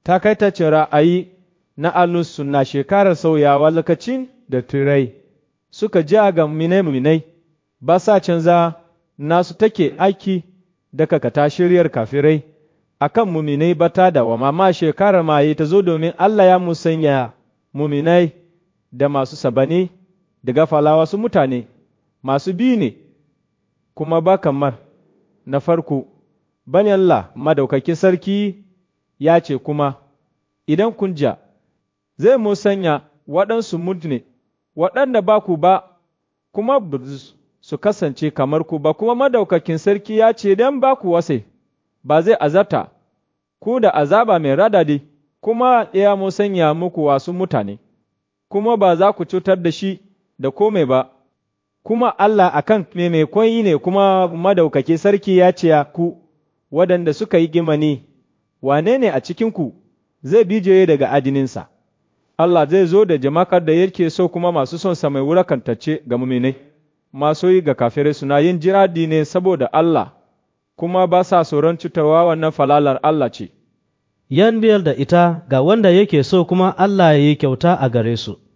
takaitacin ra'ayi na alus suna shekarar sauyawa lokacin da turai suka ji ga minai ba sa canza nasu take aiki daga kata shiryar kafirai akan muminai bata da wa mama shekarar maye ta zo domin Allah ya musanya muminai da masu sabani daga falawa su mutane masu bi ne kuma ba kamar na farko bani Allah madaukakin sarki ya ce kuma idan kun ja zai musanya waɗansu mutune waɗanda ba ku ba kuma su kasance kamar ku ba kuma madaukakin sarki ya ce don ba ku wasai ba zai azabta ku da azaba mai radadi kuma ya musanya muku wasu mutane kuma ba za ku cutar da shi da kome ba kuma Allah akan mai koyi ne kuma madaukaki sarki ya ce ku waɗanda suka yi gimani wane ne a cikinku zai bijiye daga adininsa Allah zai zo da jama'ar da yake so kuma masu son sa mai wulakantacce ga muminai masu yi ga kafirai suna yin jiradi ne saboda Allah kuma ba sa tsoron cutarwa wannan falalar Allah ce yan biyar da ita ga wanda yake so kuma Allah ya yi kyauta a gare su